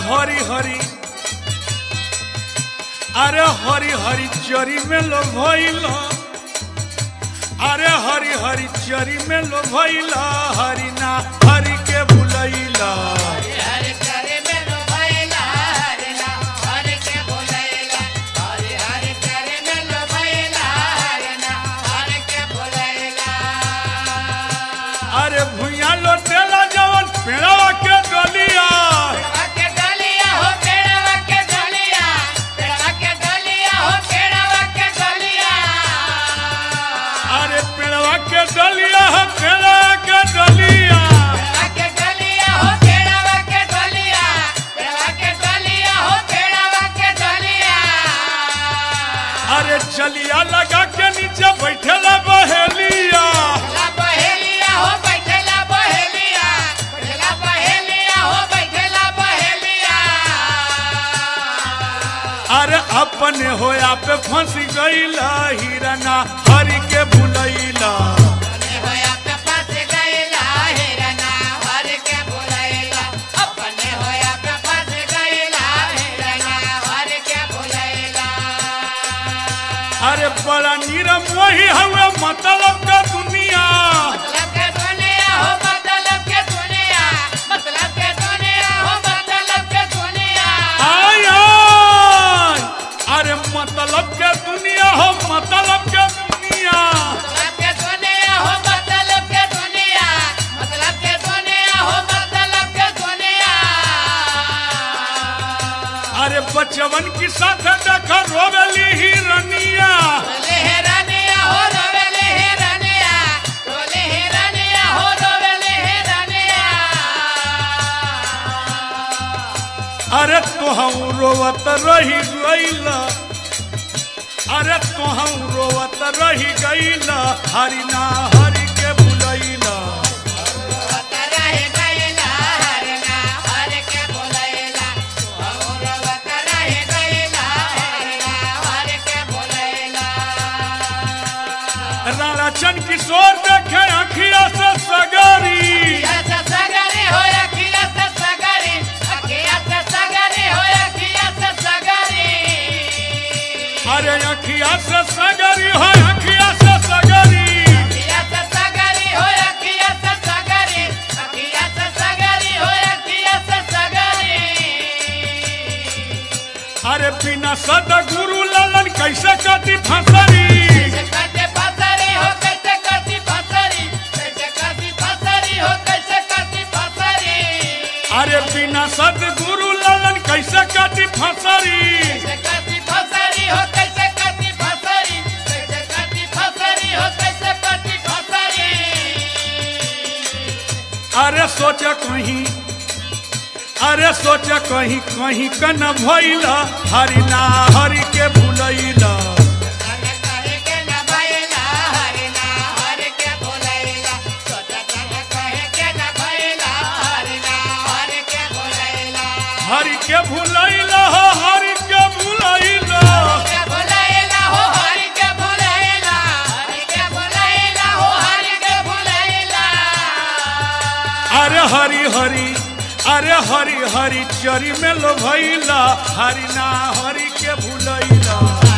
हरी हरी अरे हरी हरी चरी में लो भइला अरे हरी हरी चरी में लो भइला हरी ना हरी के बुलैला हरि करे मेरो भैला हरि ना हरि के बोलैला हरि हरि करे मेरो भैला हरि ना हरि के बोलैला अरे भुइया लोटेला जवन पेड़वा के डलिया पेड़वा के डलिया हो पेड़वा के डलिया पेड़वा के डलिया हो पेड़वा के डलिया अरे पेड़वा के डलिया है पेड़वा के डलिया पेड़वा के डलिया हो पेड़वा के डलिया पेड़वा के डलिया हो पेड़वा के डलिया अरे चलिया लगा के नीचे बैठेला बहेलिया ला बहेलिया हो बैठेला बहेलिया बैठेला बहेलिया हो बैठेला बहेलिया अरे अपने होया पे फंसी गईला हिरना हरी के बुलैला अपने होया पे फंस गईला हिरना हर के बुलैला अपने होया पे फंस गईला हिरना हर के बुलैला अरे बड़ा नीरम वही हुए मतलब का दुनिया मतलब के दुनिया हो मतलब के दुनिया मतलब के दुनिया हो मतलब के दुनिया आय आय अरे मतलब के दुनिया हो मतलब के दुनिया मतलब के दुनिया हो मतलब के दुनिया मतलब के दुनिया हो मतलब के दुनिया अरे बचवन की साथ देखा रोवेली हिरनिया रोले हेरानिया हो रोवेले हेरानिया रोले हेरानिया हो रोवेले हेरानिया अरे तोहू रोवत रही गईला अरे तोहू रोवत रही गईला हरि ना हरि के बुलैला रोवत रहे गईला हरना हर के बोलैला हो रोवत रहे गईला हरना हर के बोलैला राणा चंद किशोर देखे अखिया से सगरी अखिया से सगरे हो अखिया से सगरे अखिया से सगरे हो अखिया से सगरे अरे अखिया से सगरी हो अखिया से सगरी अखिया से सगरे हो अखिया से सगरे अखिया से सगरे हो अखिया से सगरे अरे बिना सद गुरु ललन कैसे कति फसरी कैसे करते फसरी हो कैसे करती फसरी कैसे करती फसरी हो कैसे करती फसरी अरे बिना सद गुरु ललन कैसे कति फसरी कैसे करती फसरी हो कैसे करती फसरी कैसे करती फसरी हो कैसे करती फसरी अरे सोच कहीं अरे सोच कहीं कहीं क न भइला हरि ना हरि के भुलैला तन कहे के न भइला हरि ना हरि के भुलैला सोच तन कहे के न भइला हरि ना हरि के भुलैला हरि के भुलैला हो हरि के भुलैला के भुलैला हो हरि के भुलैला हरि के भुलैला हो हरि के भुलैला अरे हरि हरि अरे हरि हरि चरी में लो भैला हरि ना हरि के भुलैला